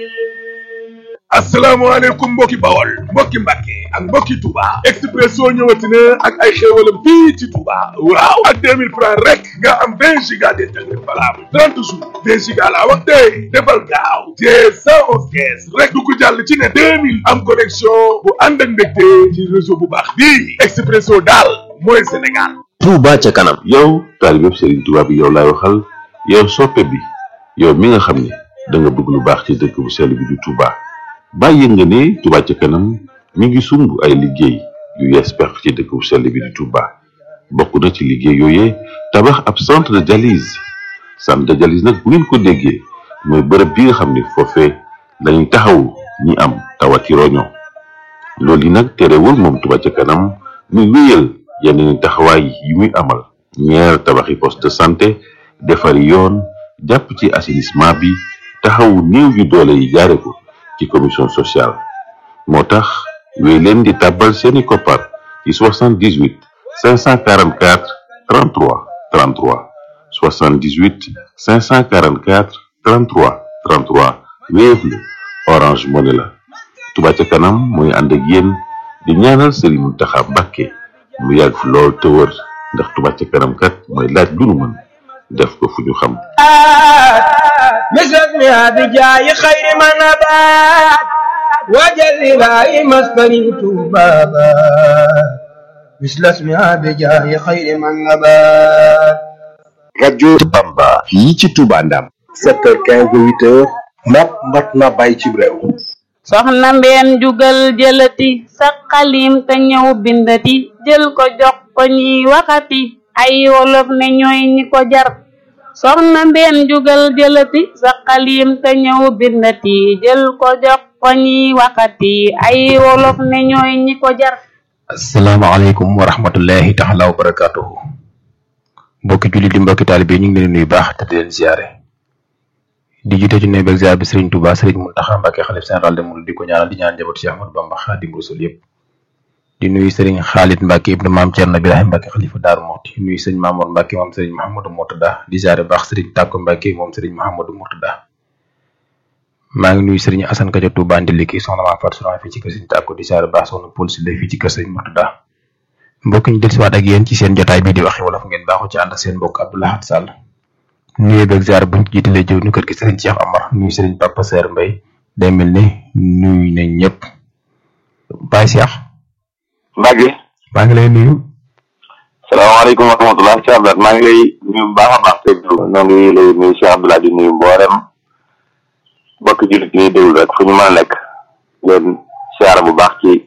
asalaamaaleykum mbokki bawol mbokki mbàkke ak mbokki Touba Expresso ñëwati na ak ay xéewalam fii ci Touba waaw ak 2000 francs rek nga am 20 giga d'internet valable 30 jours 20 giga laa wax tey defal gaaw te 111 kees rek du ko jàll ci ne 2000 am connexion bu ànd ak mbégte ci réseau bu baax bii Expresso daal mooy Sénégal Touba ca kanam yow taalibe Serigne Touba bi yow laay waxal yow soppe bi yow mi nga xam ne da nga bëgg lu baax ci dëkk bu sell bi di Touba bàyyi nga ne Touba ca kanam mi ngi sumb ay liggéey yu yees pex ci dëkk bu sell bi di Touba bokk na ci liggéey yooyee tabax ab centre de dialyse centre de dialyse nag bu ngeen ko déggee mooy bërëb bi nga xam ne foofee lañuy taxawu ñi am tawati roño loolu yi nag terewul moom Touba ca kanam muy wéyal yeneen taxawaay yi muy amal ñeer tabaxi poste de santé defari yoon jàpp ci assainissement bi taxawu néew yu doole yi jaare ko ci commission sociale moo tax wéy leen di tàbbal seeni koppar ci 78 544 33 33 78 544 33 33 Wave la Orange Money la Touba ca kanam mooy ànd ak yéen di ñaanal Serigne Mountakha Mbacké mu yàgg fi lool te wër ndax Touba ca kanam kat mooy laaj lu nu mën def ko fu ñu xam مثل بجاي خير ما نبات وجل لا مسكني بابا مثل اسمها بجاي خير ما نبات rajo Bamba fii ci Touba Ndam 7h15 8h mat mat na bàyyi ci réew soxna mbeen jugal jëlati sa xalim te ñëw bindati jël ko jox ko ñiy waxati ay wolof ne ñooy ñi ko jar soxna mbeen jugal jëlati sa xalim te ñëw bindati jël ko jox ko ñiy waxati ay wolof ne ñooy ñi ko jar asalaamaaleykum wa rahmatullahi taala wa barakatuhu mbokki jullit di mbokki taalibe ñu ngi leen nuyu baax te di leen ziare di jiite ci nuyu beeg ziar bi Serigne Touba Serigne Mountakha Mbacké xalif général de Mouride di ko ñaanal di ñaan njaboot Cheikh Ahmadou Bamba Xaadimu Rasuul yëpp di nuyu Serigne Khalid Mbacké ibnu maam Thierno Birahim Mbacké xalifa Daaru Muxti nuyu Serigne Mamour Mbacké moom Serigne Mouhamadou Mourtada di ziare baax Serigne Tàkko Mbacké moom Serigne Mouhamadou Mourtada maa ngi nuyu Serigne Assane Kadia Touba Ndiliki soxna maa Fatou Sourang fii ci kër Serigne Tàkko di ziare baax soxna Paul Sile fii ci kër Serigne Mourtada mbokk ñu dellusiwaat ak yéen ci seen jotaay bii di waxi wolof ngeen baaxu ci ànd ak seen mbokk Abdou Lahad Sall nuyu beeg ziar buñ ci jiitalee jëw ñu kër gi Serigne Cheikh Amar nuyu Serigne Papa Seer Mbay day mel ni nuyu nañ ñëpp Baye Cheikh Mbacke maa ngi lay nuyu salaamaaleykum wa rahmatulah Cheikh Abdoulaye maa ngi lay nuyu bu baax a baax te noo ngi lay nuyu Cheikh Abdoulaye di nuyu mboolem bokk jullit ñuy déglu rek fu ñu mën a nekk leen siyaara bu baax ci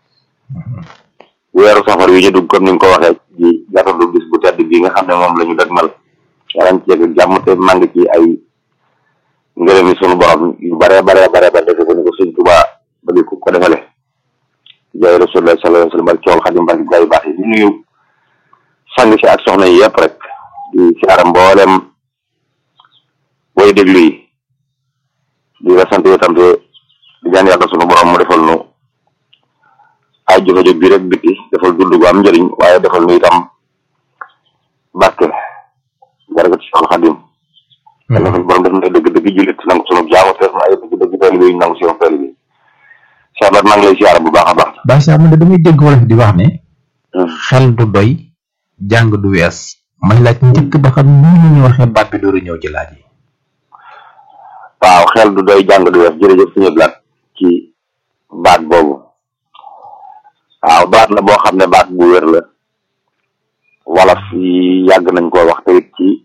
weeru safar wi ñu dugg comme ni nga ko waxee ci gàttandu bis bu tedd bi nga xam ne moom la ñu dëgmal yàlla ci yegg jàmm te màng ci ay ngërëm yi sunu borom yu bare bare bare bare defe ko ni ko sëñ Tuubaa bëgg ko ko defale jaay rasulullah sallallahu alayhi wa sallam ak cool xadim barki gaa yu baax yi di nuyu sang si ak soxna yi yëpp rek di siyaara mboolem way déglu yi di la sant yow tam te di ñaan yàlla sunu borom mu defal nu ay jóge jóg bi rek biti defal dund gu am njëriñ waaye defal nu itam barke barke ci soxna xadim yàlla sunu borom def na dëgg dëgg jullit nangu sunu jaamu te ay dëgg dëgg taalibe yi nangu si yow taalibe yi Cheikh Abdou maa ngi lay siyaara bu baax a baax Baye Cheikh man de damay dégg wolof di wax ne xel du doy jàng du wees may laaj njëkk ba xam ni ñu waxee baat bi dooru ñëw ci laaj yi waaw xel du doy jàng du wees jërëjëf suñu blaat ci baat boobu waaw baat la boo xam ne baat bu wér la wolof yi yàgg nañ koo wax te it ci